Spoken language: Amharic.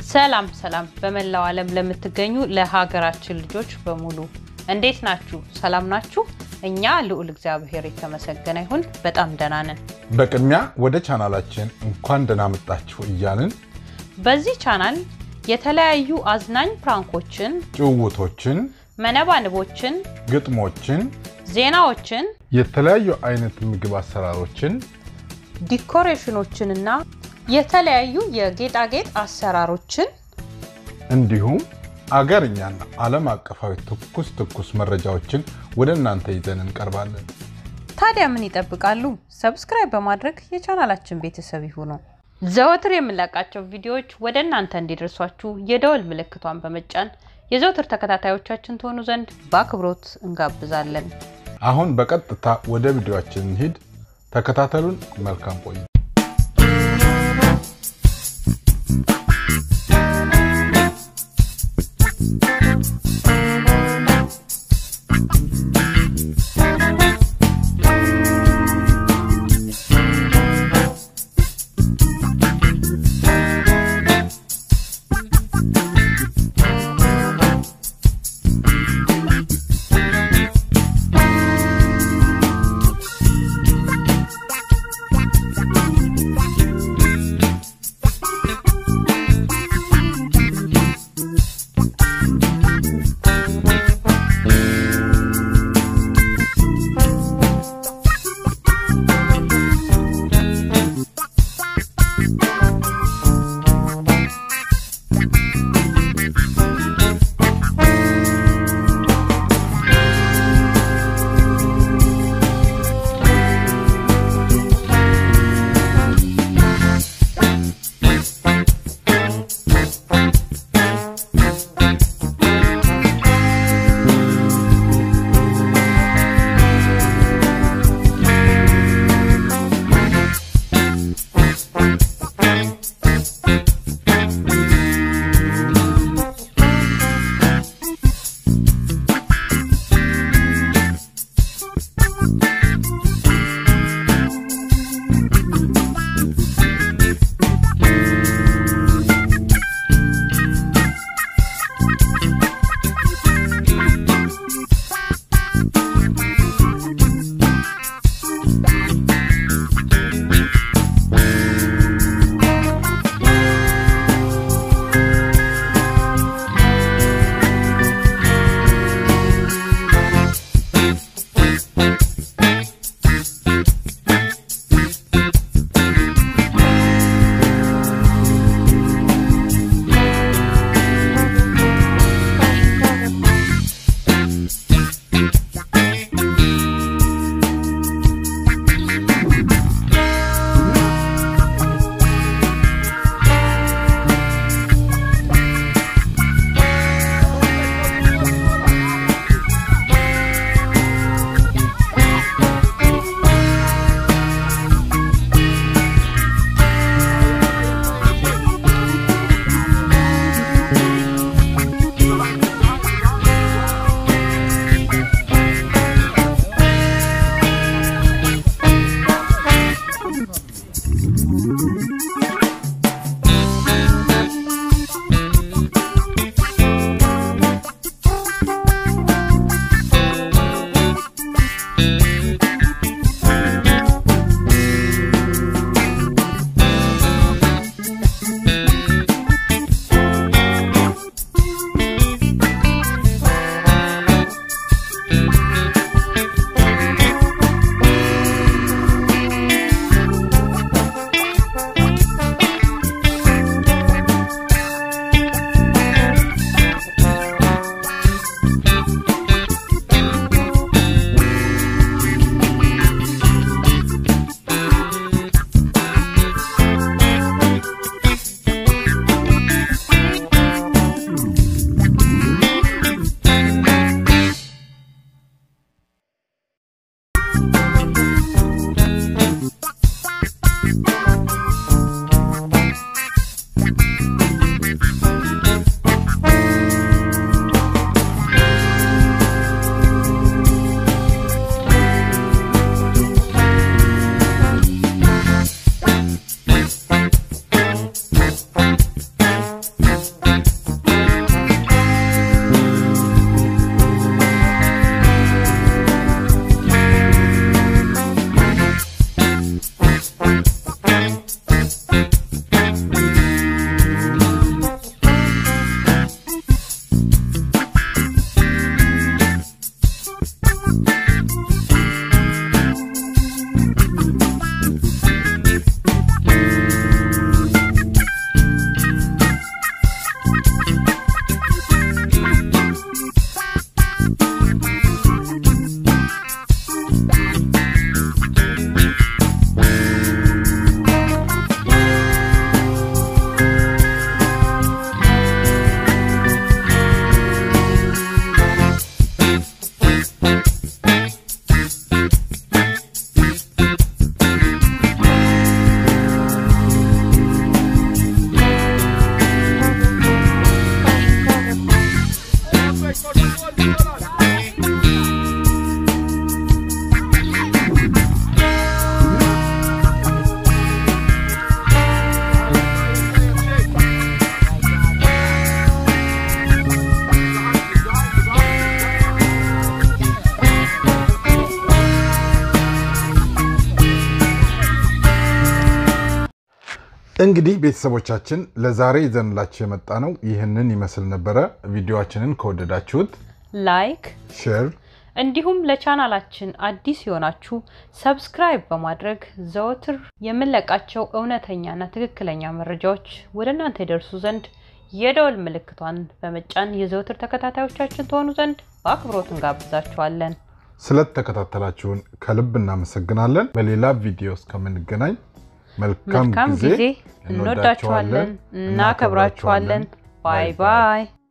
ሰላም ሰላም በመላው ዓለም ለምትገኙ ለሀገራችን ልጆች በሙሉ እንዴት ናችሁ? ሰላም ናችሁ? እኛ ልዑል እግዚአብሔር የተመሰገነ ይሁን በጣም ደህና ነን። በቅድሚያ ወደ ቻናላችን እንኳን ደህና መጣችሁ እያልን በዚህ ቻናል የተለያዩ አዝናኝ ፕራንኮችን፣ ጭውውቶችን፣ መነባንቦችን፣ ግጥሞችን፣ ዜናዎችን፣ የተለያዩ አይነት ምግብ አሰራሮችን ዲኮሬሽኖችንና የተለያዩ የጌጣጌጥ አሰራሮችን እንዲሁም አገርኛና ዓለም አቀፋዊ ትኩስ ትኩስ መረጃዎችን ወደ እናንተ ይዘን እንቀርባለን። ታዲያ ምን ይጠብቃሉ? ሰብስክራይብ በማድረግ የቻናላችን ቤተሰብ ይሁኑ። ዘወትር የምንለቃቸው ቪዲዮዎች ወደ እናንተ እንዲደርሷችሁ የደወል ምልክቷን በመጫን የዘወትር ተከታታዮቻችን ትሆኑ ዘንድ በአክብሮት እንጋብዛለን። አሁን በቀጥታ ወደ ቪዲዮአችን እንሂድ። ተከታተሉን። መልካም ቆይ እንግዲህ ቤተሰቦቻችን ለዛሬ ይዘንላችሁ የመጣ ነው ይህንን ይመስል ነበረ። ቪዲዮችንን ከወደዳችሁት ላይክ ሼር እንዲሁም ለቻናላችን አዲስ የሆናችሁ ሰብስክራይብ በማድረግ ዘወትር የምንለቃቸው እውነተኛና ትክክለኛ መረጃዎች ወደ እናንተ ይደርሱ ዘንድ የደወል ምልክቷን በመጫን የዘወትር ተከታታዮቻችን ትሆኑ ዘንድ በአክብሮት እንጋብዛችኋለን። ስለተከታተላችሁን ከልብ እናመሰግናለን። በሌላ ቪዲዮ እስከምንገናኝ መልካም መልካም ጊዜ። ጊዜ። እንወዳችኋለን፣ እናከብራችኋለን። ባይ ባይ